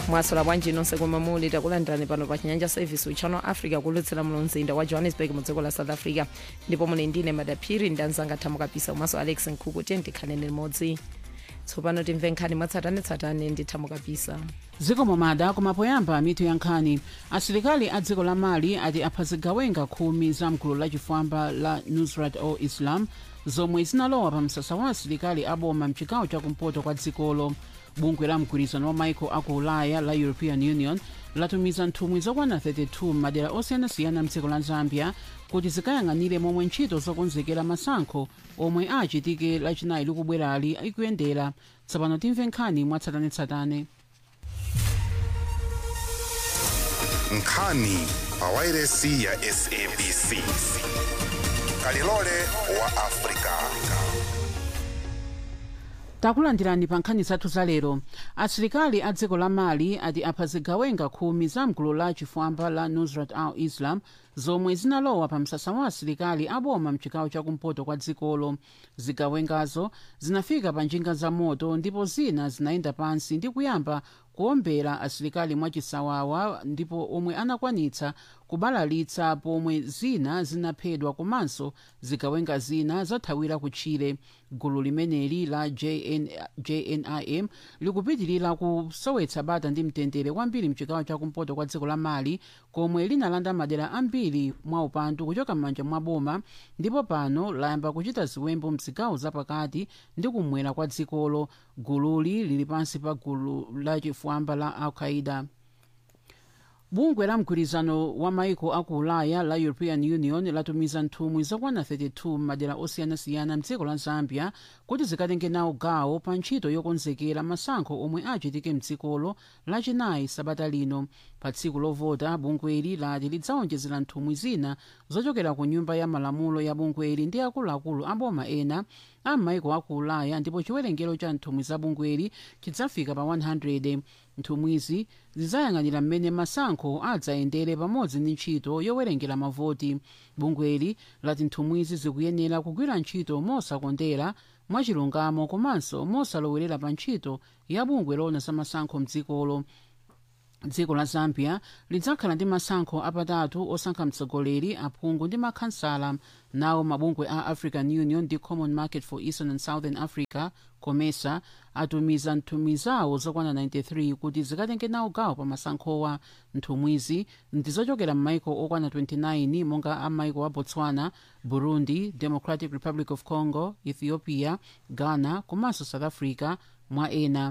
mwasola bwanji nonse komwe muli takulandirani pano pa chinyanja service uchano africa kulutsira muno mzinda wa johannesburg mu dziko la south africa ndipo muli ndine madaphiri ndanzanga thamo kapisa komanso alex nkhuku tiye ndikhanene limodzi tsopano timve nkhani mwatsatanetsatane ndi thamo kapisa zikomo mada koma poyamba mitu ya nkhani asilikali a dziko la mali ati apha zigawenga khumi za mgulu lachifwamba la nusrat al islam zomwe zinalowa pa msasa wa asilikali aboma mchigawo chakumpoto kwa dzikolo bungwe la mgwirizano wa maiko aku ulaya la european union latumiza nthumwi zokwana 32 madera osiyanasiyana mdziko la zambia kuti zikayang'anire momwe ntchito zokonzekera masankho omwe achitike lachinayi likubwerali ikuyendera tsopano timve nkhani mwatsatanetsatane nkhani pawairesi ya sabc kalilole wa afrika takulandirani pa nkhani zathu za lero asilikali a dziko la mali ati apha zigawenga khumi za mgulu la chifwamba la nusrat al islam zomwe zinalowa pa msasa wa asilikali aboma mchigawo chakumpoto kwa dzikolo zigawengazo zinafika pa njinga za moto ndipo zina zinayenda pansi ndi kuyamba kuombera asilikali mwachisawawa ndipo omwe anakwanitsa kubalalitsa pomwe zina zinaphedwa komanso zigawenga zina zathawira kutchire gulu limeneli la JN, jnim likupitirira kusowetsa bata ndi mtendere kwambiri mchigawo chakumpoto kwa dziko la mali komwe linalanda madera ambiri mwa upandu kuchoka m'manja mwa boma ndipo pano layamba kuchita ziwembu mzigawo zapakati ndi kumwera kwa dzikolo gululi lili pansi pa gulu lachifwamba la al-qaida bungwe la mgwirizano wa maiko aku ulaya la european union latumiza nthumwi zokwana 32 madera osiyanasiyana mdziko la zambia kuti zikatenge nawo gawo pa ntchito yokonzekera masankho omwe achitike mdzikolo lachinayi sabata lino pa tsiku lovota bungweli lati lidzawonjezera nthumwi zina zochokera ku nyumba ya malamulo ya bungweli ndi akuluakulu aboma ena a maiko aku ulaya ndipo chiwerengero cha nthumwi za bungweli chidzafika pa 100 nthumwizi zidzayang'anira mmene masankho adzayendere pamodzi ndi ntchito yowerengera mavoti bungweli lati nthumwizi zikuyenera kugwira ntchito mosakondera mwachilungamo komanso mosalowerera pa ntchito ya bungwe lona za masankho mdzikolo dziko la zambia lidzakhala ndi masankho apatatu osankha mtsogoleri aphungu ndi makhansala nawo mabungwe a african union ndi common market for eastern and southern africa comesa atumiza nthumwi zawo zokwana 93 kuti zikatenge nawo gawo pa masankhowa nthumwizi ndizochokera m'maiko okwana 29 monga a maiko a botswana burundi democratic republic of congo ethiopia ghana komanso south africa mwa ena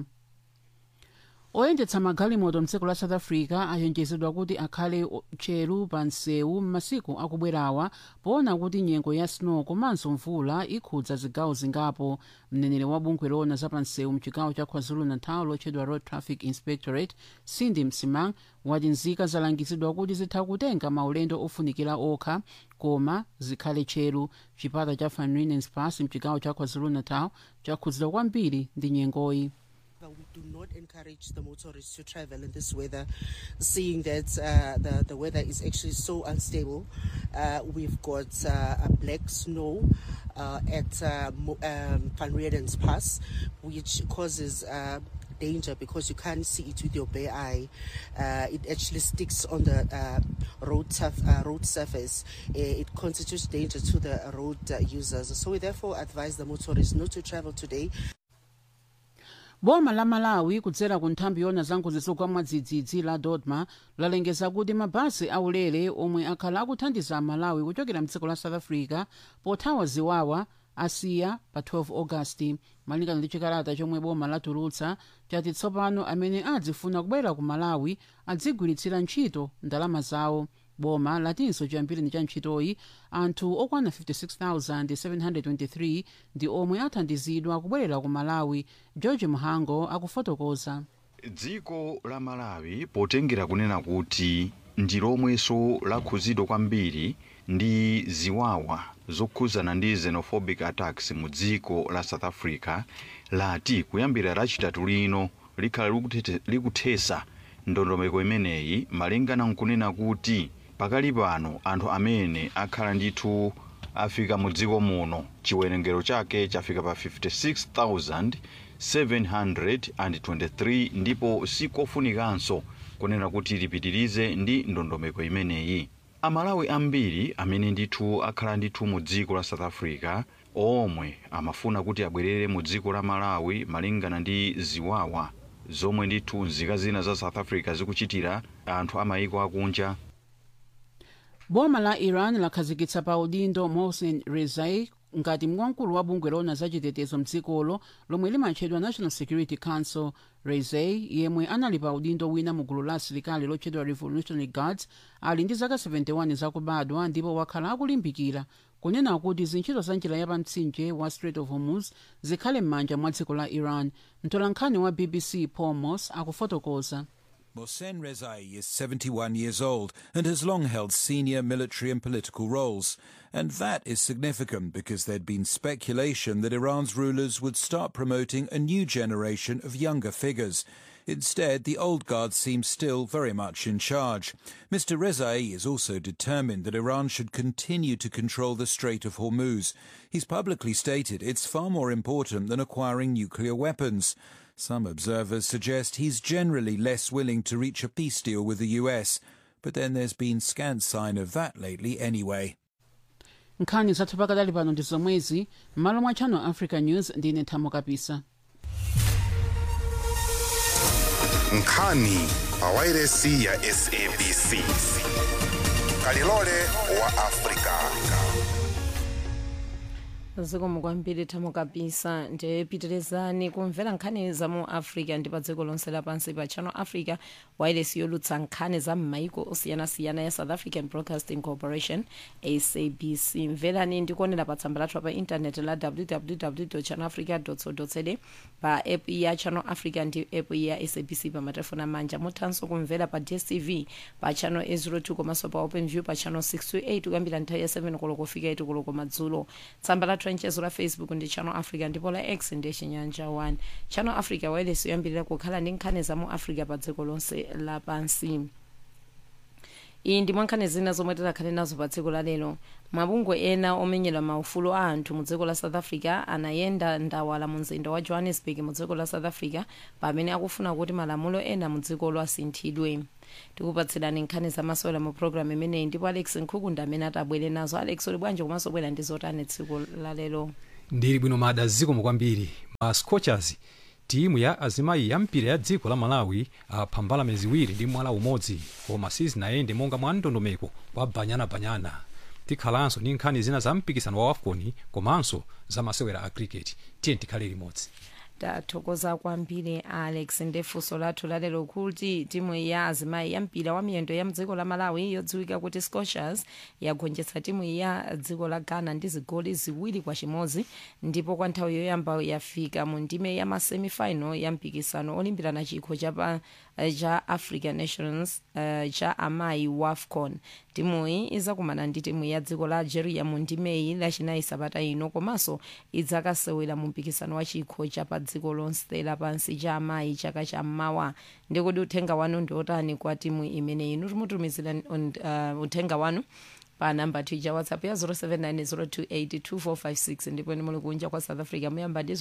oyendetsa magalimoto mdziko la south africa achenjezedwa kuti akhale tcheru pa msewu m'masiku akubwerawa poona kuti nyengo ya snow komanso mvula ikhudza zigawo zingapo mneneri wa bungwe lona za pa msewu mchigawo cha kwazulu-natal lotchedwa road traffic inspectorate cindy msimang wati nzika zalangizidwa kuti zitha kutenga maulendo ofunikira okha koma zikhale tcheru chipata cha van rieman's pass mchigawo cha kwazulu-natal chakhudzidwa kwambiri ndi nyengoyi We do not encourage the motorists to travel in this weather, seeing that uh, the, the weather is actually so unstable. Uh, we've got uh, a black snow uh, at uh, Mo- um, Van Rieden's Pass, which causes uh, danger because you can't see it with your bare eye. Uh, it actually sticks on the uh, road, surf- uh, road surface. Uh, it constitutes danger to the road uh, users. So we therefore advise the motorists not to travel today. boma la malawi kudzera ku nthambi yona zangozi zogwa mwadzidzidzi la dodma lalengeza kuti mabasi aulere omwe akhala akuthandiza amalawi kuchokera mdziko la south africa pothawa ziwawa asiya pa 12 agasti malingana ndi chikalata chomwe boma latulutsa chati tsopano amene adzifuna kubwera ku malawi adzigwiritsira ntchito ndalama zawo boma latinso chiyambireni cha ntchitoyi anthu okwana 56723 ndi omwe athandizidwa kubwerera ku malawi george muhango akufotokoza dziko la malawi potengera kunena kuti ndi lomwenso lakhuzidwa kwambiri ndi ziwawa zokhuzana ndi xenophobic attacks mu dziko la south africa lati kuyambira lachitatu lino likhala likutete- likuthesa ndondomeko imeneyi malingana nkunena kuti pakali pano anthu amene akhala ndithu afika mu dziko muno chiwerengero chake chafika pa 723 ndipo sikofunikanso kunena kuti lipitirize ndi ndondomeko imeneyi amalawi ambiri amene ndithu akhala ndithu mu dziko la south africa omwe amafuna kuti abwerere mu dziko la malawi malingana ndi ziwawa zomwe ndithu nzika zina za south africa zikuchitira anthu amayiko akunja boma la iran lakhazikitsa pa udindo mohsen rezai ngati mkulu wa bungwe lona zachitetezo mdzikolo lomwe limatchedwa national security council rezai yemwe anali pa udindo wina mu gulu la asilikali lotchedwa revolutionary guards ali ndi zaka 71 zakubadwa ndipo wakhala akulimbikira kunena kuti zintchito za njira yapamtsinje wa strait of hormuz zikhale m'manja mwa dziko la iran mtolankhani wa bbc paul moss akufotokoza Mohsen Rezai is 71 years old and has long held senior military and political roles. And that is significant because there'd been speculation that Iran's rulers would start promoting a new generation of younger figures. Instead, the old guard seems still very much in charge. Mr. Rezai is also determined that Iran should continue to control the Strait of Hormuz. He's publicly stated it's far more important than acquiring nuclear weapons. Some observers suggest he's generally less willing to reach a peace deal with the US, but then there's been scant sign of that lately anyway. nkhani zathu pakadali pano ndi zomwezi m'malo mwa channel africa news ndine thamo kapisa nkhani pa wairesi ya sabc kalilole wa afrika zikomo kwambiri thamo kapisa ndipitirizani kumvera nkhani za mu africa ndi pa dziko lonse lapansi pa channel africa wireless yolutsa nkhani za m'maiko osiyanasiyana ya south african broadcasting corporation sabc mverani ndikuonera pa tsamba lathu pa intaneti la www channel africa co za pa app ya channel africa ndi app ya sabc pa matelefoni amanja muthanso kumvera pa dstv pa channel 802 komanso pa open view pa channel 628 kuyambira nthawi ya 7 koloko kufika 8 koloko madzulo tsamba lathu lanchezo la facebook ndi channel africa ndipo la x ndi chinyanja 1 channel africa wireless yoyambirira kukhala ndi nkhani za mu africa pa dziko lonse lapansi iyi ndi mwankhani zina zomwe tidakhale nazo pa dziko la lero mabungwe ena omenyera maufulu a anthu mu dziko la south africa anayenda ndawala mu mzinda wa johannesburg mu dziko la south africa pamene akufuna kuti malamulo ena mu dzikolo asinthidwe tikupatsirani nkhani zamasewera mu programu imeneyi ndipo alex nkhukunda amene atabwere nazo alex uli bwanji komanso bwera ndi zotani tsiku la lero ndili bwino mada zikomo kwambiri ma scorchers timu ya azimayi ya mpira ya dziko la malawi apha mbalame ziwiri ndi mwala umodzi koma sizinayende monga mwa ndondomeko wa banyanabanyana tikhalanso ndi nkhani zina za mpikisano wa wafcon komanso za masewera a cricket tiye tikhale limodzi tathokoza kwambiri alex ndefunso lathu lalero kuti timu ya azimayi ya mpira wa miyendo ya mdziko la malawi yodziwika kuti scorchers yagonjetsa timu ya dziko la ghana ndi zigoli ziwiri kwa chimodzi ndipo kwa nthawi yoyamba yafika mu ndime ya masemifinal ya mpikisano olimbirana chikho cha cha african nations uh, cha amayi wafcon timuyi izakumana ndi timu ya dziko la algeria mu ndimeyi lachinayi sabata ino komanso idzakasewera mu mpikisano wa chikho cha pa dziko lonse lapansi cha amayi chaka cha mmawa ndikuti uthenga wanu ndi otani kwa timu imeneyi inu timutumizira uh, uthenga wanu pa namba tija whatsapp ya 0790282456 ndipo ni muli kunja kwa south africa muyamba ndi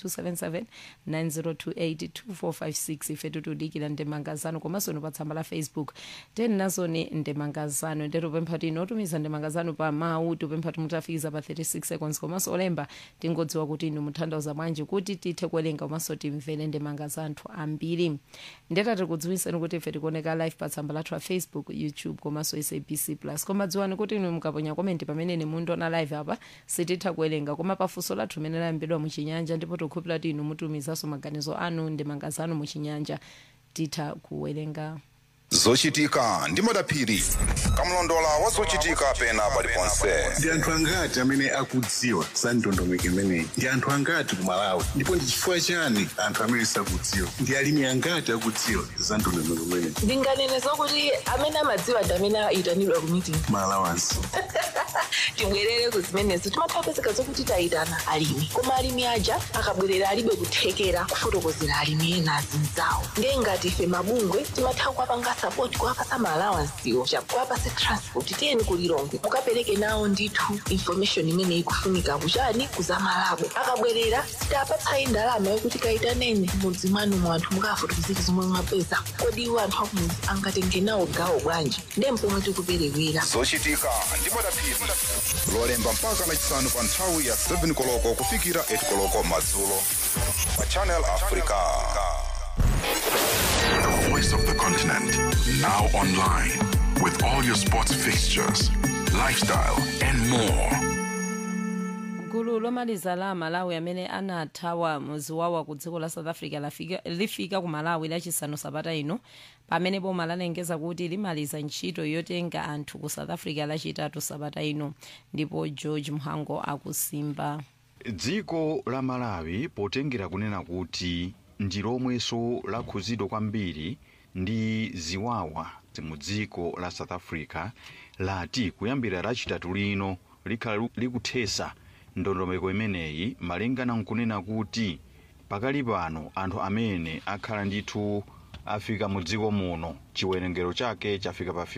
0027790282456 ife tutudikira ndemangazano komanso ino pa tsamba la facebook teni nazoni ndemangazano ndeto pempha tino otumiza ndemangazano pa mawu tupempha timutafikiza pa 36 seconds komanso olemba tingodziwa kuti inu mutanthauza bwanji kuti tithe kuwerenga komanso timvere ndemangazano ambiri ndetati kudziwiseni kuti ife tikuoneka live pa tsamba lathu la facebook youtube komanso sabc plus koma dziwani kuti inu mukaponya komenti pamene ni mundiona live apa sititha kuwerenga koma pafunso lathu limene layambidwa muchinyanja ndipo tikukhulupirira kuti inu mutumizanso maganizo anu ndemangazano muchinyanja titha kuwerenga zochitika ndi madaphiri kamlondola wa zochitika pena paliponse ndi anthu angati amene akudziwa za ndondomeko imeneyi ndi anthu angati ku malawi ndipo ndi chifukwa chani anthu amene sakudziwa ndi alimi angati akudziwa za ndondomeko imeneyi ndinganene zokuti amene amadziwa ndi amene ayitanidwa ku meeting malawansi tibwerere ku zimenezo timatha kupezeka zokuti tayitana alimi koma alimi aja akabwerera alibe kuthekera kufotokozera alimi ena azinzawo ndiye ngati ife mabungwe timatha kuwapanga support kuwapasa maalawansiwo chakuwapase transport tiyeni kulilongwe mukapereke nawo ndithu information imene ikufunika kuchani kuzamalabo akabwerera sitapatsayi ndalama yokuti kayitanene mudzi mwanu mu anthu mukafotokozera zomwe mwapeza kodi iwo anthu akumudzi angatenge nawo gawo bwanji ndiye mpomwe tikuperewera zochitika ndi madaphiri lolemba mpaka lachisanu pa nthawi ya 7 koloko kufikira 8 koloko madzulo pa channel africa The voice of the continent. Now online with all your sports fixtures, lifestyle, and more. gulu lomaliza la malawi amene anathawa muziwawa ku dziko la south africa lafika, lifika ku malawi lachisanu sabata ino pamene boma lalengeza kuti limaliza ntchito yotenga anthu ku south africa lachitatu sabata ino ndipo george mhango akusimba dziko la malawi potengera kunena kuti ndi lomwenso lakhuzidwa kwambiri ndi ziwawa mu dziko la south africa lati kuyambira lachitatu lino likhala lu- likuthesa ndondomeko imeneyi malingana nkunena kuti pakali pano anthu amene akhala ndithu afika mu dziko muno chiwerengero chake chafika pa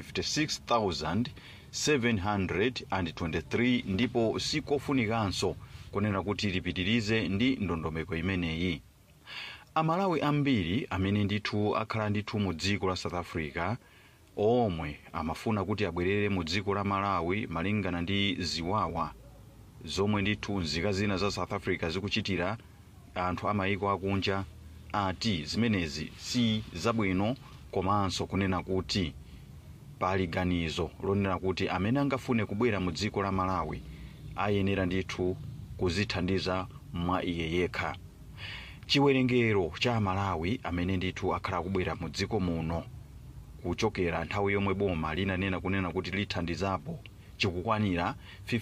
56723 ndipo sikofunikanso kunena kuti lipitirize ndi ndondomeko imeneyi amalawi ambiri amene ndithu akhala ndithu mu dziko la south africa omwe amafuna kuti abwerere mu dziko la malawi malingana ndi ziwawa zomwe ndithu nzika zina za south africa zikuchitira anthu amayiko akunja ati zimenezi si zabwino komanso kunena kuti pali ganizo lonena kuti amene angafune kubwera mu dziko la malawi ayenera ndithu kuzithandiza mwa iye yekha chiwerengero cha amalawi amene ndithu akhala kubwera mu dziko muno kuchokera nthawi yomwe boma linanena kunena kuti lithandizapo chikukwanira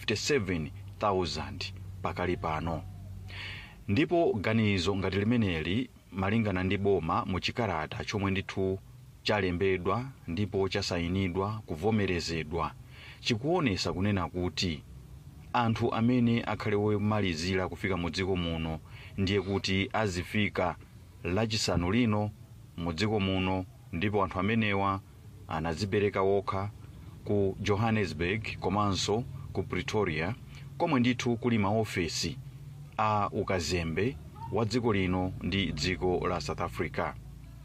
57000 pakali pano ndipo ganizo ngati limeneli malingana ndi boma mu chikalata chomwe ndithu chalembedwa ndipo chasayinidwa kuvomerezedwa chikuonesa kunena kuti anthu amene akhale womalizira kufika mu dziko muno ndiye kuti azifika lachisanu lino mu dziko muno ndipo anthu amenewa anadzipereka wokha ku johannesburg komanso ku pretoria komwe ndithu kuli maofesi a ukazembe wa dziko lino ndi dziko la south africa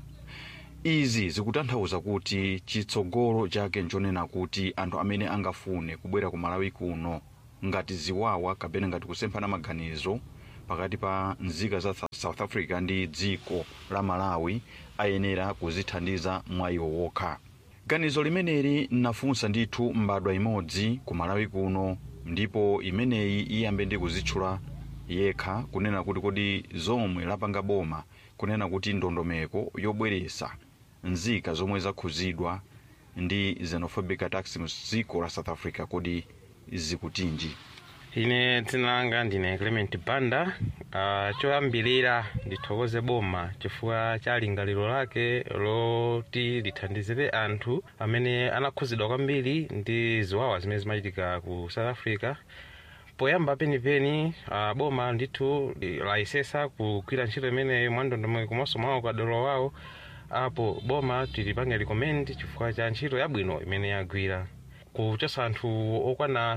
izi zikutanthauza kuti chitsogolo chake nchonena kuti anthu amene angafune kubwera ku malawi kuno ngati ziwawa kapena ngati kusemphana maganizo pakati pa nzika za Sa- south africa ndi dziko la malawi ayenera kuzithandiza mwa iwo wokha ganizo limeneli nafunsa ndithu mbadwa imodzi ku malawi kuno ndipo imeneyi iyambe ndi kuzitchula yekha kunena kuti kodi zomwe lapanga boma kunena kuti ndondomeko yobweresa nzika zomwe zakhuzidwa ndi xenophobic attacks mu dziko la south africa kodi zikutinji ine dzina langa ndine clement banda uh, choyambirira ndithokoze boma chifukwa cha lingaliro lake loti lithandizire anthu amene anakhuzidwa kwambiri ndi ziwawa zimene zimachitika ku south africa poyamba penipeni uh, boma ndithu layesesa kugwira ntchito imeneyo mwa ndondomeko komanso mwa ukadolo wawo apo boma tilipange recommend chifukwa cha ntchito yabwino imene yagwira kuchosa anthu okwana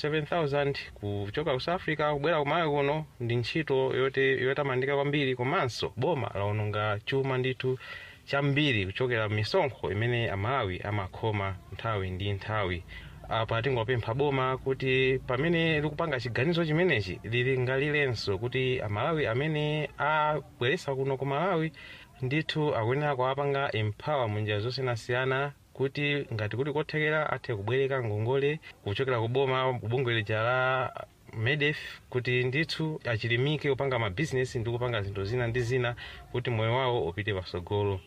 57000 kuchoka ku south africa kubwera kumalawi kuno ndi ntchito yote yotamandika kwambiri komanso boma laononga chuma ndithu chambiri kuchokera misonkho imene amalawi amakhoma nthawi ndi nthawi apa tingopempha boma kuti pamene likupanga chiganizo chimenechi lilingalilenso kuti amalawi amene abweresa kuno ku malawi ndithu akuyenera kuwapanga empower munjira zosiyanasiyana kuti ngati kuti kothekera athe kubwereka ngongole kuchokera ku boma bungwe lija la medef kuti ndithu achilimike kupanga mabhizinesi ndi kupanga zinthu zina ndi zina kuti moyo wawo upite patsogolo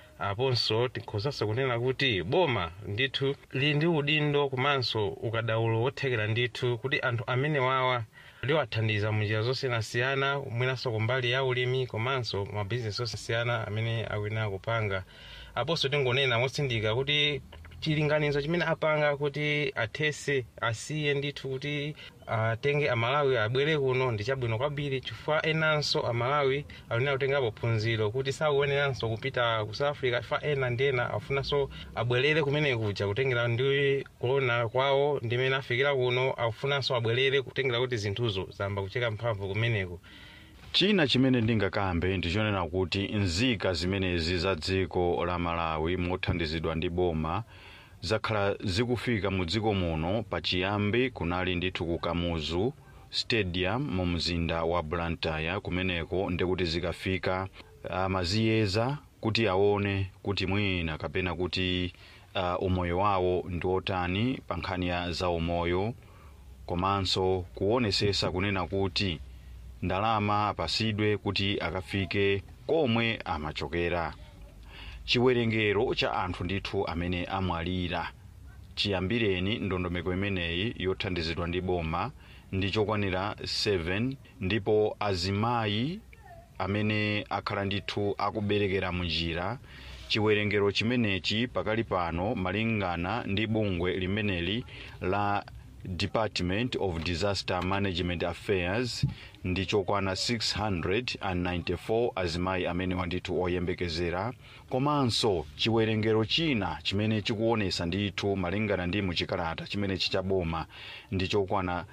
aponso tikhozanso kunena kuti boma ndithu lili ndi udindo komanso ukadaulo wothekera ndithu kuti anthu amene wawa liwathandiza munjira zosiyanasiyana mwinanso kumbali ya ulimi komanso mabhizinesi osiyanasiyana amene akuyenera kupanga aponso tingonena motsindika kuti chilinganizo chimene apanga kuti athese asiye ndithu kuti atenge amalawi abwere kuno ndi chabwino kwambiri chifukwa enanso amalawi alinena kutengapo phunziro kuti sakuyeneranso kupita ku south africa chifukwa ena ndi ena afunanso abwerere kumene kuja kutengera ndi kuona kwawo ndimene afikira kuno akufunanso abwerere kutengera kuti zinthuzo zamba kucheka mphamvu kumeneko china chimene ndingakambe ndichonena kuti nzika zimenezi za dziko la malawi mothandizidwa ndi boma zakhala zikufika mu dziko muno pachiyambi kunali ndithu ku kamuzu stadium mu mzinda wa blantyre kumeneko ndikuti zikafika amaziyeza kuti aone kuti mwina kapena kuti uh, umoyo wawo ndi otani pa nkhani ya za umoyo komanso kuonesesa kunena kuti ndalama apasidwe kuti akafike komwe amachokera chiwerengero cha anthu ndithu amene amwalira chiyambireni ndondomeko imeneyi yothandizidwa ndi boma ndi chokwanira 7 ndipo azimayi amene akhala ndithu akuberekera munjira chiwerengero chimenechi pakali pano malingana ndi bungwe limeneli la department of disaster management affairs ndi chokwana 694 azimayi amene wandithu oyembekezera komanso chiwerengero china chimene chikuonesa ndithu malingana ndi muchikalata chimene chichaboma ndi chokwana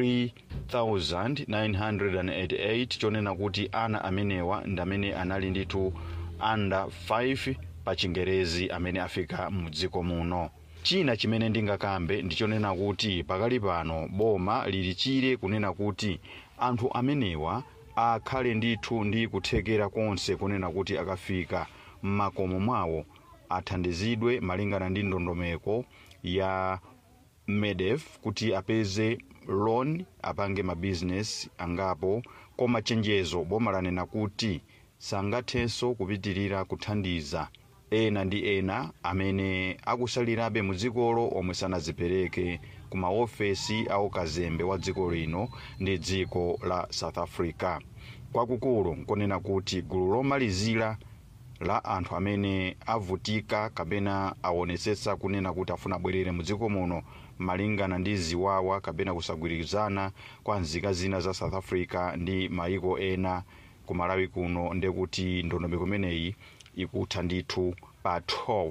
3988 chonena kuti ana amenewa ndi amene anali ndithu under 5 pa chingerezi amene afika mu dziko muno china chimene ndingakambe ndichonena kuti pakali pano boma lili chire kunena kuti anthu amenewa akhale ndithu ndi kuthekera konse kunena kuti akafika m'makomo mwawo athandizidwe malingana ndi ndondomeko ya medef kuti apeze loan apange mabizinesi angapo koma chenjezo boma lanena kuti sangathenso kupitirira kuthandiza ena ndi ena amene akusalirabe mu dzikolo omwe sanazipereke ku maofesi a ukazembe wa dziko lino ndi dziko la south africa kwakukulu nkonena kuti gulu lomalizira la anthu amene avutika kapena aonesetsa kunena kuti afuna abwerere mu dziko muno malingana ndi ziwawa kapena kusagwirizana kwa nzika zina za south africa ndi mayiko ena ku malawi kuno ndekuti ndondomeko imeneyi ikutha ndithu pa 12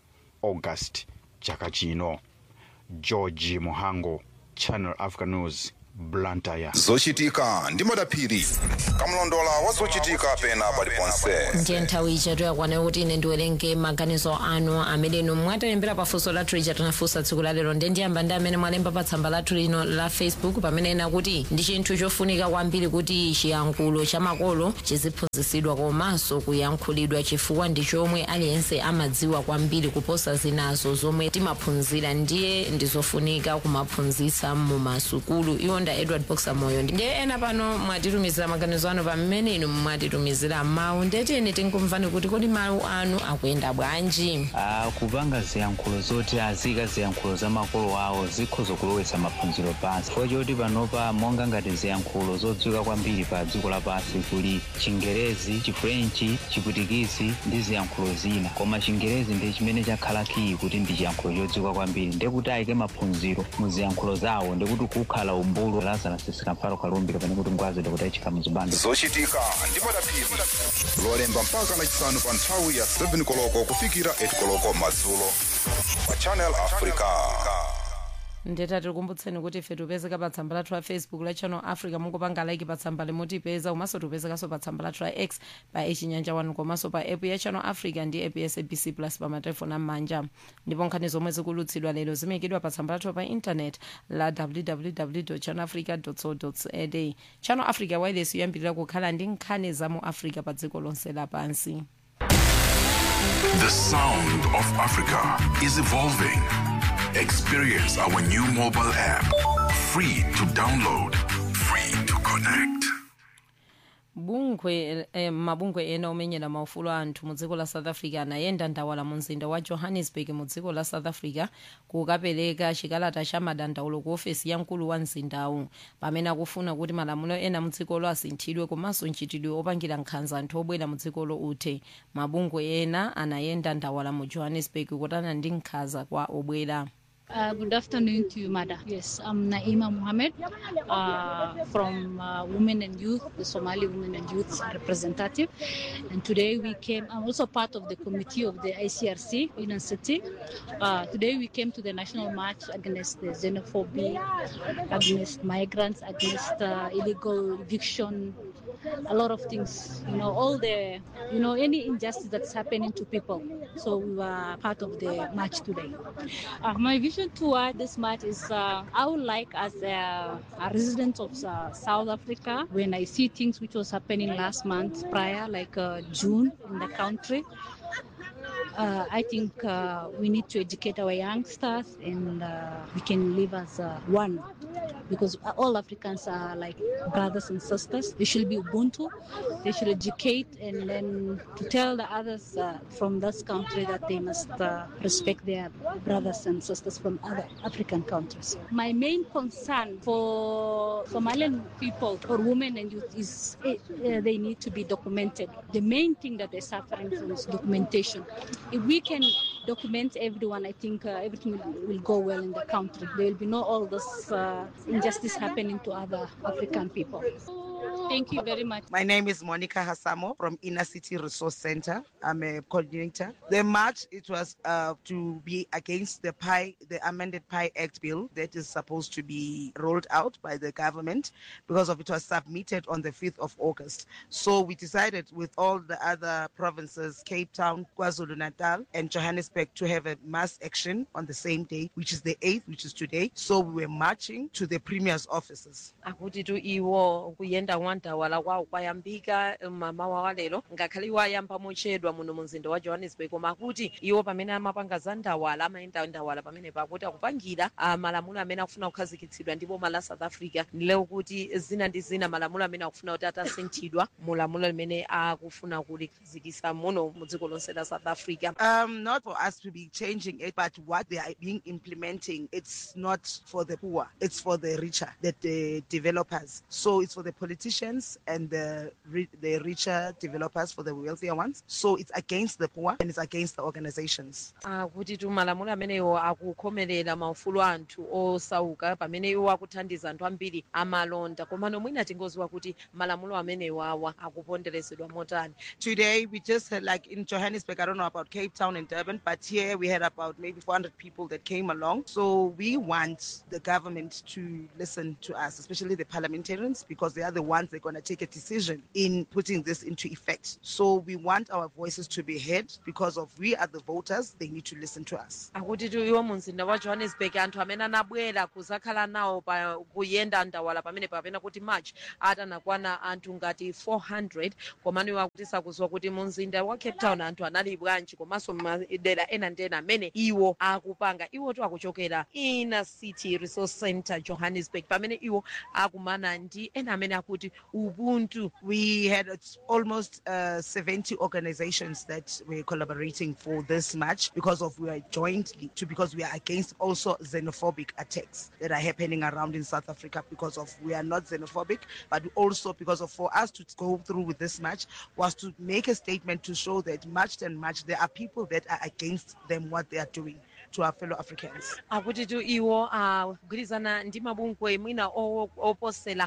august chaka chino george muhango channel africa news blantyre zochitika ndi madaphiri kamlondola wa zochitika pena paliponse ndiye nthawi ichatu yakwana kuti ine ndiwerenge maganizo anu amene inu mwatilembera pafunso lathu lija tinafunsa tsiku la lero ndiye ndiyamba ndi amene mwalemba pa tsamba lathu lino la facebook pamene ena kuti ndi chinthu chofunika kwambiri kuti chiyankhulo cha makolo chiziphunzitsidwa komanso kuyankhulidwa chifukwa ndi chomwe aliyense amadziwa kwambiri kuposa zinazo zomwe timaphunzira ndiye ndizofunika kumaphunzitsa mu masukulu iwo nda edward boxer moyo ndiye ena pano mwatitumizira maganizo anu pamene inu mwatitumizira mawu ndetiyeni tikumvani kuti kodi mawu anu akuyenda bwanji Ah, kupanga ziyankhulo zoti azika ziyankhulo za makolo awo zikhoza kulowetsa maphunziro pansi chifukwa choti panopa monga ngati ziyankhulo zodziwika kwambiri pa dziko lapansi kuli chingerezi chifrenchi chiputikisi ndi ziyankhulo zina koma chingerezi ndi chimene chakhala kiyi kuti ndi chiyankhulo chodziwika kwambiri ndekuti ayike maphunziro mu ziyankhulo zawo ndikuti kukhala umbulu lazarus sikamparo kalumbi kapena kuti ngwazi kuti ayikhala muzibando zochitika ndi madaphiri lolemba mpaka lachisanu pa nthawi ya 7 koloko kufikira 8 koloko madzulo pa channel africa ndeta tikukumbutseni kuti ife tipezeka pa tsamba lathu la facebook la channel africa mungopanga like pa tsamba limotipeza komanso tipezekanso pa tsamba lathu la x pa echinyanja 1 komanso pa app ya channel africa ndi app ya sabc plus pa matelefoni am'manja ndipo nkhani zomwe zikulutsidwa lero zimayikidwa pa tsamba lathu pa intanet la www channel africa co za channel africa wireless yoyambirira kukhala ndi nkhani za mu africa pa dziko lonse lapansi The sound of Africa is evolving. Experience our new mobile app. Free to download, free to connect. bungwe eh, mabungwe ena omenyera maufulu a anthu mu dziko la south africa anayenda ndawala mu mzinda wa johannesburg mu dziko la south africa kukapereka chikalata cha madandaulo ku ofesi ya mkulu wa mzindawu pamene akufuna kuti malamulo ena mu dzikolo asinthidwe komanso mchitidwe opangira nkhanza anthu obwera mu dzikolo uthe mabungwe ena anayenda ndawala mu johannesburg kutana ndi nkhanza kwa obwera Uh, good afternoon to you, Mada. Yes, I'm Naima Mohammed uh, from uh, Women and Youth, the Somali Women and Youth representative. And today we came, I'm also part of the committee of the ICRC in City. Uh, today we came to the national march against the xenophobia, against migrants, against uh, illegal eviction, a lot of things, you know, all the, you know, any injustice that's happening to people. So we were part of the march today. Uh, my vision toward this march is uh, I would like, as a, a resident of uh, South Africa, when I see things which was happening last month prior, like uh, June in the country, uh, I think uh, we need to educate our youngsters and uh, we can live as uh, one because all Africans are like brothers and sisters. They should be Ubuntu. They should educate and then to tell the others uh, from this country that they must uh, respect their brothers and sisters from other African countries. My main concern for Somalian people or women and youth is uh, they need to be documented. The main thing that they're suffering from is documentation. If we can document everyone, I think uh, everything will, will go well in the country. There will be no all this uh, injustice happening to other African people. Thank you very much. My name is Monica Hassamo from Inner City Resource Center. I'm a coordinator. The march it was uh, to be against the PI, the amended PI Act bill that is supposed to be rolled out by the government because of it was submitted on the 5th of August. So we decided with all the other provinces, Cape Town, KwaZulu Natal, and Johannesburg, to have a mass action on the same day, which is the 8th, which is today. So we were marching to the premier's offices. akuti tu iwo kuyenda mwandawala kwawo kwayambika mmawa wa lero ngakhale iwo ayamba mochedwa muno mu mzinda wa johannesburg koma akuti iwo pamene amapanga za ndawala amayenda ndawala pamene pakuti akupangira ah, malamulo amene akufuna kukhazikitsidwa ndi boma la south africa ndileo kuti zina ndi zina malamulo amene akufuna kuti atasinthidwa mu lamulo limene akufuna kulikhazikisa muno mu dziko lonse la south africa Um, not for us to be changing it, but what they are being implementing, it's not for the poor, it's for the richer, the, the developers. So it's for the politicians and the ri- the richer developers, for the wealthier ones. So it's against the poor and it's against the organizations. akuti tu malamulo amenewo akukhomerera maufulu a anthu osauka pamene iwo akuthandiza anthu ambiri amalonda komano mwina tingoziwa kuti malamulo amenewo awa akuponderezedwa motani Today we just had like in Johannesburg, I don't know about Cape Town and Durban, but here we had about maybe 400 people that came along. So we want the government to listen to us, especially the parliamentarians, because they are the ones that are going to take a decision in putting this into effect. So we want our voices to be heard because of we are the voters. They need to listen to us. akuti tu iwo mu mzinda wa johannesburg anthu amene anabwera kuzakhala nawo pa kuyenda ndawala pamene papena kuti march atanakwana anthu ngati 400 komano iwo akuti sakuziwa kuti mu mzinda wa cape town anthu anali bwanji komanso madera ena ndi ena amene iwo akupanga iwo tu akuchokera inner city resource center johannesburg pamene iwo akumana ndi ena amene akuti ubuntu We had it's almost uh, 70 organizations that were collaborating for this match because of we are jointly to because we are against also xenophobic attacks that are happening around in South Africa because of we are not xenophobic, but also because of for us to go through with this match was to make a statement to show that match and match there are people that are against them what they are doing to our fellow Africans. akuti tu iwo akugwirizana ndi mabungwe mwina o- oposera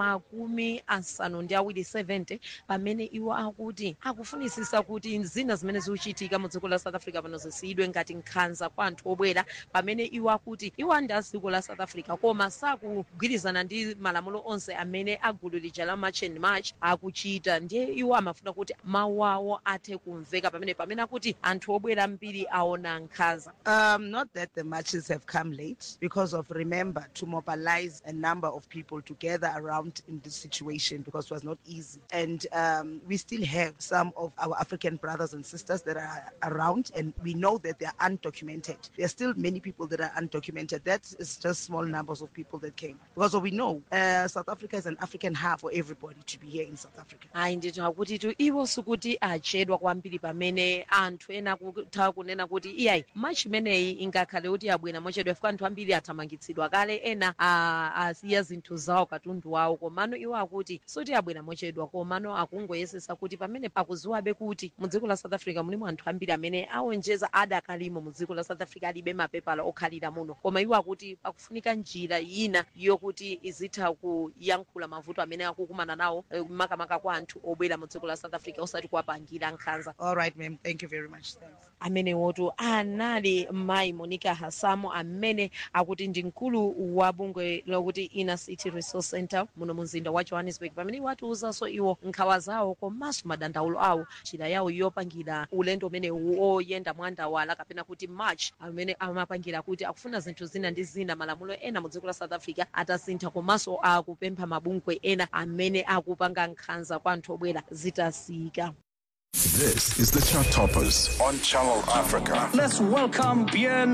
makumi asanu ndi awiri 70 pamene iwo akuti akufunisisa kuti zina zimene zikuchitika mu dziko la south africa pano zisiyidwe ngati nkhanza kwa anthu obwera pamene iwo akuti iwo andi a dziko la south africa koma sakugwirizana ndi malamulo onse amene agulu lija la march and march akuchita ndiye iwo amafuna kuti mawu awo athe kumveka pamene pamene akuti anthu obwera mbiri aona nkhanza Uh, Um, not that the matches have come late, because of remember to mobilize a number of people to gather around in this situation because it was not easy. And um, we still have some of our African brothers and sisters that are around, and we know that they are undocumented. There are still many people that are undocumented. That is just small numbers of people that came. Because we know uh, South Africa is an African hub for everybody to be here in South Africa. ayi nditha kuti tu iwo sikuti achedwa kwambiri pamene anthu ena kutha kunena kuti iyayi machi imeneyi ingakhale kuti abwera mochedwa chifukwa anthu ambiri athamangitsidwa kale ena a- asiya zinthu zawo katundu wawo komano iwo akuti soti abwera mochedwa komano akungoyesesa kuti pamene akuziwabe kuti mu dziko la south africa mulimo anthu ambiri amene awonjeza adakalimo mu dziko la south africa alibe mapepala okhalira muno koma iwo akuti pakufunika njira ina yokuti izitha kuyankhula mavuto amene akukumana nawo eh, makamaka kwa anthu obwera mu dziko la south africa osati kuwapangira nkhanza All right, ma'am. Thank you very much. Thanks. amenewotu anali mayi monica hasamo amene akuti ndi mkulu wa bungwe lokuti inner city resource center muno mu mzinda wa johannesburg pamene iwo atiwuzanso iwo nkhawa zawo komanso madandaulo awo njira yawo yopangira ulendo umene oyenda mwandawala kapena kuti march amene amapangira kuti akufuna zinthu zina ndi zina malamulo ena mu dziko la south africa atasintha komanso akupempha mabungwe ena amene akupanga nkhanza kwa anthu obwera zitasiyika This is the Chart Toppers on Channel Africa. Let's welcome Bien.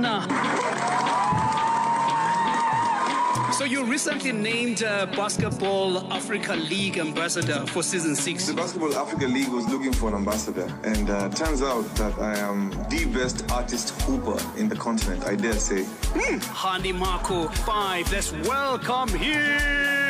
So you recently named uh, Basketball Africa League ambassador for season six. The Basketball Africa League was looking for an ambassador, and uh, turns out that I am the best artist hooper in the continent, I dare say. Hani Marco five. Let's welcome him.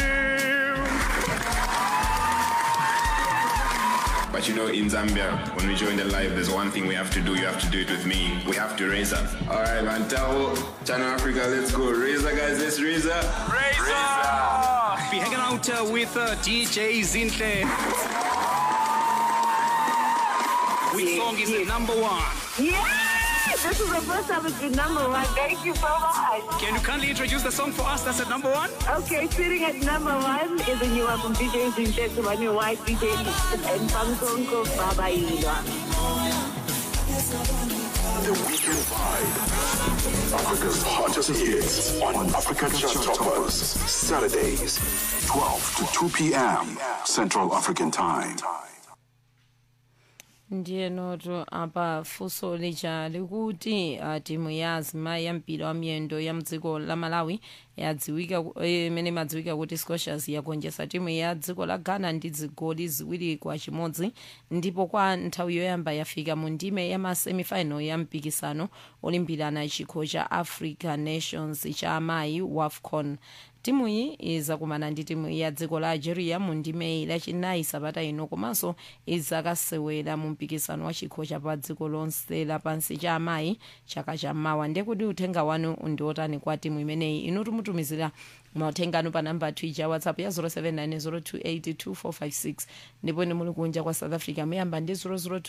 But you know, in Zambia, when we join the live, there's one thing we have to do. You have to do it with me. We have to raise up. All right, man. Tao, Channel Africa, let's go. Razor, guys, let's raise up. Razor! Be hanging out uh, with uh, DJ Zinhle. Which song is the number one? Yes! This is the first time it's been number one. Thank you so much. Can you kindly introduce the song for us that's at number one? Okay, sitting at number one is a new one from DJ Zinhle to my new wife, DJ and Pamsonko Baba Ilwa. The Weekend Vibe. Africa's hottest hits on Africa Chart Toppers. Saturdays, 12 to 2 p.m. Central African Time. ndiye noto apa funso lija likuti uh, timu ya azimayi ya mpira wa miyendo ya mdziko la malawi yadziwika ku- eh, imene imadziwika kuti scotias yagonjetsa timu ya dziko la ghana ndi zigoli ziwiri kwa chimodzi ndipo kwa nthawi yoyamba yafika mu ndime ya masemifinal ya mpikisano olimbirana chikho cha africa nations cha amayi wafcon timu iyi izakumana ndi timu ya dziko la algeria mu ndime lachinayi sabata ino komanso izakasewera mu mpikisano wa chikho cha pa dziko lonse lapansi cha amayi chaka chammawa ndiye kuti uthenga wanu ndi otani kwa timu imeneyi inu tumutumizira mauthenga anu pa namba twitter whatsapp ya 0790282456 ndipo ine muli kunja kwa south africa muyamba ndi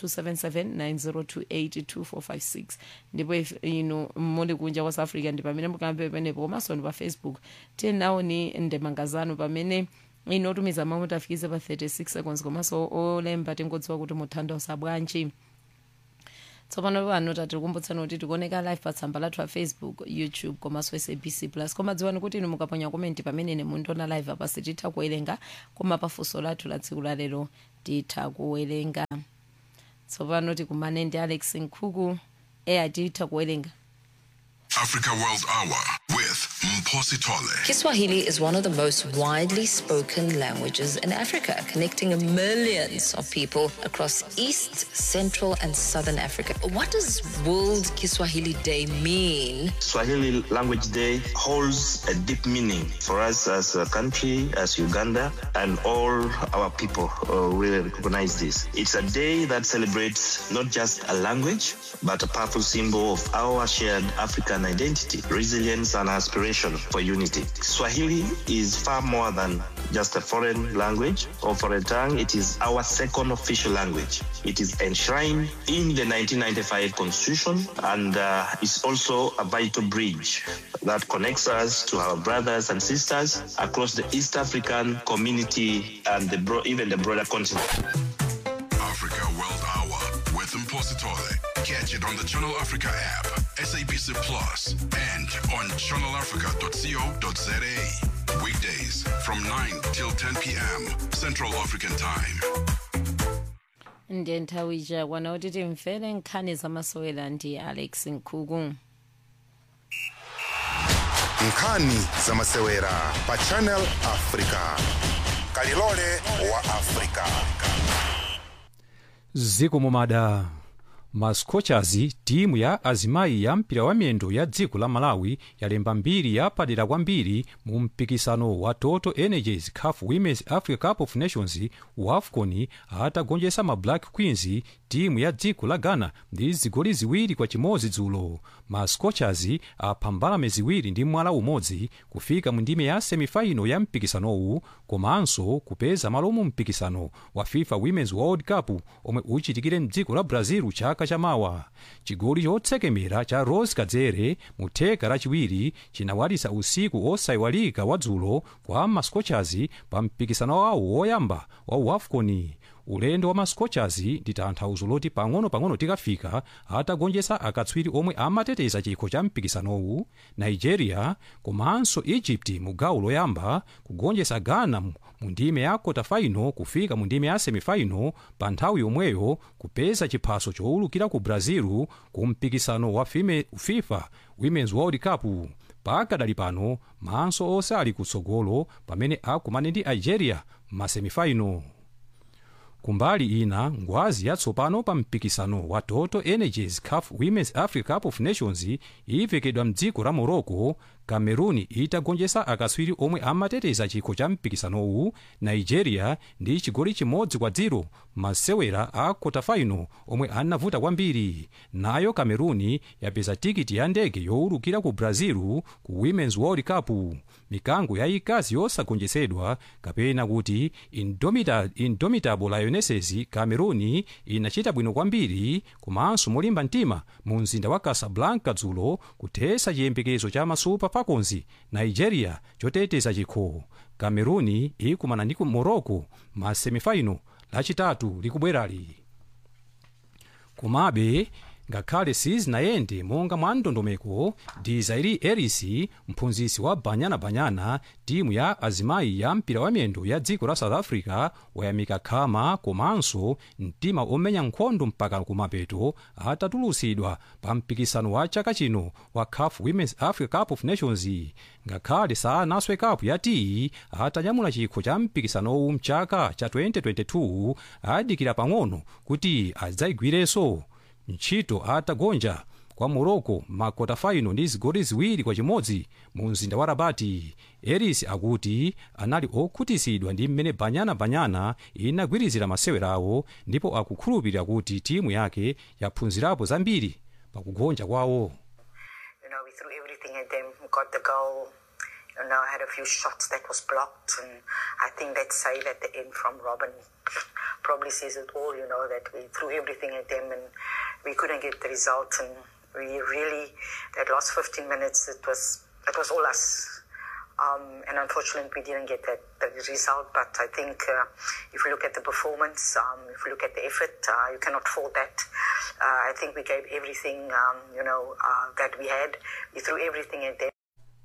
0027790282456 ndipo if inu muli kunja kwa south africa ndi pamene mukambe penepo komanso ndi pa facebook tenaoni ndemanga zanu pamene ino otumiza mawu mutafikize pa 36 seconds komanso olemba tingodziwa kuti muthandauza bwanji tsopano pano tatikumbutsani kuti tikuoneka live pa tsamba lathu la facebook youtube komanso sabc plus koma dziwani kuti inu mukaponya komenti pamene ine mundiona live apa sititha kuwerenga koma pafunso lathu la tsiku lalero titha kuwerenga tsopano tikumane ndi alex nkhuku eya titha kuwerenga Africa World Hour with Mposi Tole. Kiswahili is one of the most widely spoken languages in Africa, connecting millions of people across East, Central, and Southern Africa. What does World Kiswahili Day mean? Swahili Language Day holds a deep meaning for us as a country, as Uganda, and all our people uh, really recognize this. It's a day that celebrates not just a language, but a powerful symbol of our shared African identity, resilience, and aspiration for unity. Swahili is far more than just a foreign language or foreign tongue. It is our second official language. It is enshrined in the 1995 Constitution and uh, is also a vital bridge that connects us to our brothers and sisters across the East African community and the bro- even the broader continent. Africa World Hour with Mposi Tole. Catch it on the Channel Africa app, SABC Plus, and on channelafrica.co.za. Weekdays from 9 till 10 p.m. Central African Time. ndiye nthawi ija kwana kuti timvere nkhani zamasewera ndi alex nkhuku nkhani zamasewera pa channel africa kalilole wa africa ziko mumada ma scorchers timu ya azimayi ya mpira wa miyendo ya dziko la malawi yalemba mbiri yapadera kwambiri mu mpikisano wa total energies caf women's africa cup of nations wafcon atagonjetsa ma black queens timu ya dziko la ghana ndi zigoli ziwiri kwa chimodzi dzulo ma scorchers apha mbalame ziwiri ndi mwala umodzi kufika mu ndime ya semifaino ya mpikisanowu komanso kupeza malo mu mpikisano wa fifa women's world cup omwe uchitikire mdziko la brazil chaka chamawa chigoli chotsekemera cha rose kadzere mu theka lachiwiri chinawalitsa usiku osayiwalika wa dzulo kwa ma scorchers pa mpikisano wawo woyamba wa wafcon ulendo wa ma scorchers ndi tanthauzo loti pang'ono-pang'ono tikafika atagonjetsa akatswiri omwe amateteza chikho cha mpikisanowu nigeria komanso egypt mu gawo loyamba kugonjetsa ghana mu ndime ya kotafaino kufika mu ndime ya semifaino pa nthawi yomweyo kupeza chiphaso chowulukira ku brazil ku mpikisano wa fime- fifa women's world cup pakadali pano maso onse ali kutsogolo pamene akumane ndi nigeria m'masemifaino kumbali ina ngwazi yatsopano pa mpikisano wa total energies caf women's africa cup of nations ivekedwa mdziko la morocco cameroon itagonjetsa akatswiri omwe amateteza chikho cha mpikisanowu nigeria ndi chigoli chimodzi kwa dziro masewera a kotafaino omwe anavuta kwambiri nayo cameroon yapeza tikiti ya ndege yowulukira ku brazil ku women's world cup mikango yayikazi yosagonjetsedwa kapena kuti indomita, indomitable lionesses cameroon inachita bwino kwambiri komanso molimba mtima mu mzinda wa casablanca dzulo kuthetsa chiyembekezo cha masupa falcons nigeria choteteza chikho cameroon ikumana ndi ku morocco ma semifaino lachitatu likubwerali komabe ngakhale sizinayende monga mwa ndondomeko dizairi eris mphunzitsi wa banyanabanyana timu ya azimayi ya mpira wa miyendo ya dziko la south africa wayamika khama komanso mtima omenya nkhondo mpaka kumapeto atatulutsidwa pa mpikisano wa chaka chino wa caf women's africa cup of nations ngakhale sanaswe kapu ya tiyi atanyamula chikho cha mpikisanowu mchaka cha 2022 adikira pang'ono kuti adzayigwirenso ntchito atagonja kwa morocco makota faino ndi zigoli ziwiri kwa chimodzi mu mzinda wa rabati eris akuti anali okhutitsidwa ndi mmene banyanabanyana inagwirizira masewerawo ndipo akukhulupirira kuti timu yake yaphunzirapo zambiri pakugonja kwawo You know, we threw everything at them, got the goal. You know, had a few shots that was blocked, and I think that save at the end from Robin probably says it all. You know, that we threw everything at them and we couldn't get the result, and we really that last 15 minutes it was it was all us. Um, and unfortunately, we didn't get that, that result. But I think uh, if you look at the performance, um, if you look at the effort, uh, you cannot fault that. Uh, I think we gave everything, um, you know, uh, that we had. We threw everything at them.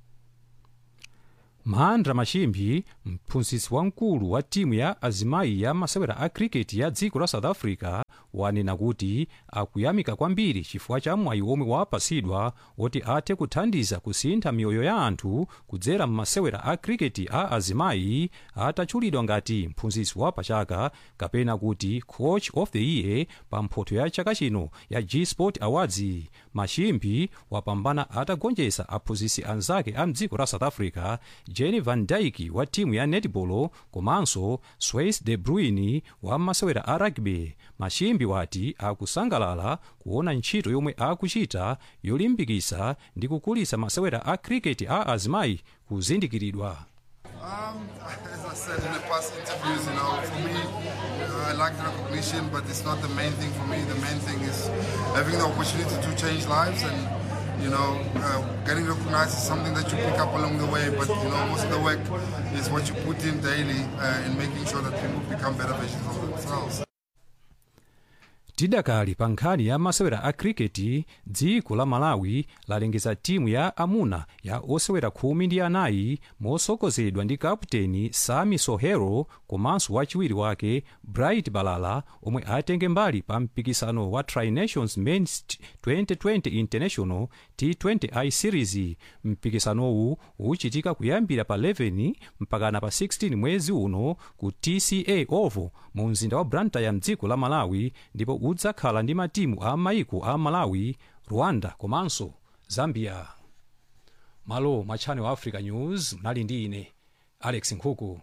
mahandra machimbi mphunzitsi wamkulu wa timu ya azimayi ya masewera a cricket ya dziko la south africa wanena kuti akuyamika kwambiri chifukwa cha mwayi omwe wapatsidwa woti athe kuthandiza kusintha miyoyo ya anthu kudzera m'masewera a cricket a azimayi atatchulidwa ngati mphunzitsi wa pachaka kapena kuti coach of the year pa mphoto ya chaka chino ya g sport awards machimbi wapambana atagonjetsa aphunzitsi anzake a mdziko la south africa jenny van dyke wa timu ya netball komanso swais de bruin wa masewera a rugby machimbi wati akusangalala kuona ntchito yomwe akuchita yolimbikitsa ndi kukulitsa masewera a cricket a azimayi kuzindikiridwa Um, as I said in the past interviews, you know, for me, uh, I like the recognition, but it's not the main thing for me. The main thing is having the opportunity to change lives and, you know, uh, getting recognized is something that you pick up along the way, but, you know, most of the work is what you put in daily uh, in making sure that people become better versions of themselves. tidakali pa nkhani ya masewera a kriketi dziko la malawi lalengeza timu ya amuna ya osewera khumi ndi anayi motsogozedwa ndi kaputeni sami sohero komanso wachiwiri wake bright balala omwe atenge mbali pa mpikisano wa trinations mens 2020 international t20i series mpikisanowu uchitika kuyambira pa 11 mpakana pa 16 mwezi uno ku tca oval mu mzinda wa blantyre mdziko la malawi ndipo udzakhala ndi matimu a maiko a malawi rwanda komanso zambia malo mwa channel africa news mnali ndi ine alex nkhuku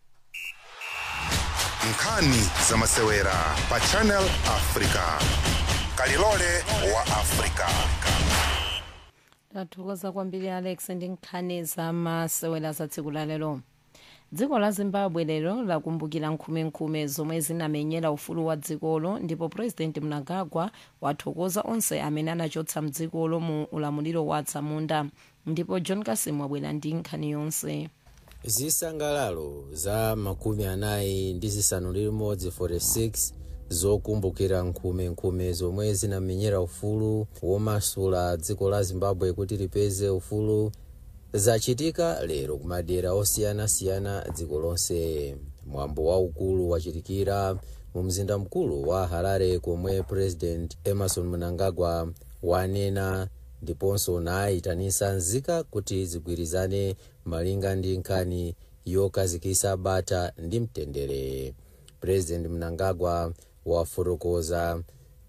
nkhani za masewera pa channel africa kalilole wa africa tathokoza kwambiri alex ndi nkhani za masewera za tsiku la lero dziko la zimbabwe lero lakumbukira nkhumenkhume zomwe zinamenyera ufulu wa dzikolo ndipo president mnangagwa wathokoza onse amene anachotsa mdzikolo mu ulamuliro wa atsamunda ndipo john kasim wabwera ndi nkhani yonse zisangalalo za makumi anayi ndi zisanu ndi limodzi 46 zokumbukira nkhumenkhume zomwe zinamenyera ufulu womasula dziko la zimbabwe kuti lipeze ufulu zachitika lero kumadera osiyanasiyana dziko lonse mwambo waukulu wachitikira mu mzinda mkulu wa harare komwe president emerson mnangagwa wanena ndiponso nayitanisa nzika kuti zigwirizane malinga ndi nkhani yokazikisa bata ndi mtendere president mnangagwa wafotokoza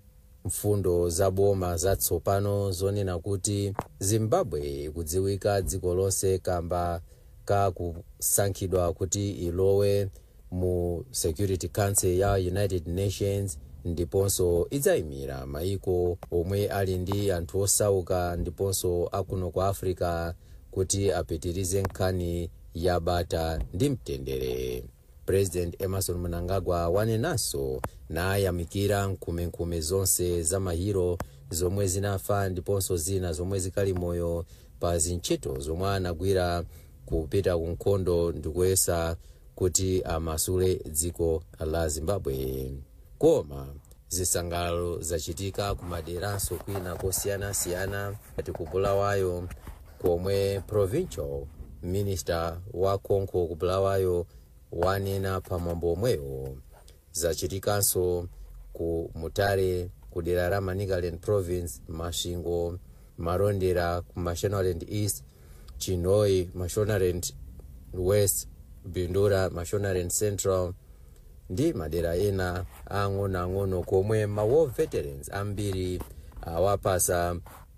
mfundo za boma zatsopano zonena kuti zimbabwe ikudziwika dziko lonse kamba ka kusankhidwa kuti ilowe mu security council ya united nations ndiponso idzayimira maiko omwe ali ndi anthu osauka ndiponso akuno kwa africa kuti apitirize nkhani ya bata ndi mtendere president emerson mnangagwa wanenanso nayamikira nkhumenkhume zonse za mahiro zomwe zinafa ndiponso zina zomwe zikali moyo pa zintchito zomwe anagwira kupita ku nkhondo ndikuyesa kuti amasule dziko la zimbabwe koma zisangalalo zachitika kumaderanso kwina kosiyanasiyana ati ku bulawayo komwe provincial minister wa konko ku bulawayo wanena pamwambo omwewo zachitikanso ku mutare ku dera la manicaland province mashingo marondera ku mashonaland east chinoi mashonaland west bindura mashonaland central ndi madera ena ang'onoang'ono komwe ma war veterans ambiri awapasa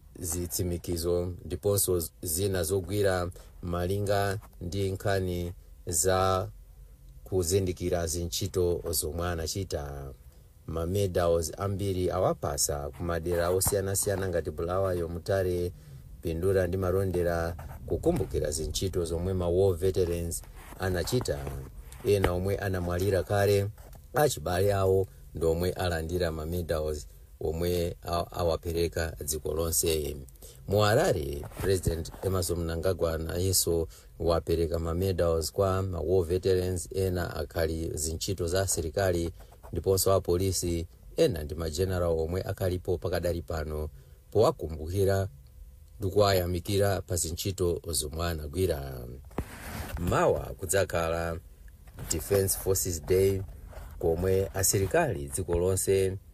zitsimikizo ndiponso zina zogwira malinga ndi nkhani za kuzindikira zintchito zomwe anachita mamedals ambiri awapasa kumadera osiyanasiyana ngati bulawayo mutare pindura ndi marondera kukumbukira zintchito zomwe ma war veterans anachita ena omwe anamwalira kale achibale awo ndi omwe alandira mamedals omwe awapereka dziko lonse mu harare president emerson mnangagwa nayenso wapereka mamedals kwa ma war veterans ena akhali zintchito za asilikali ndiponso apolisi ena ndi mageneral omwe akhalipo pakadali pano powakumbukira ndikuwayamikira pa zintchito zomwe anagwira mawa kudzakhala defense forces day komwe asilikali dziko lonse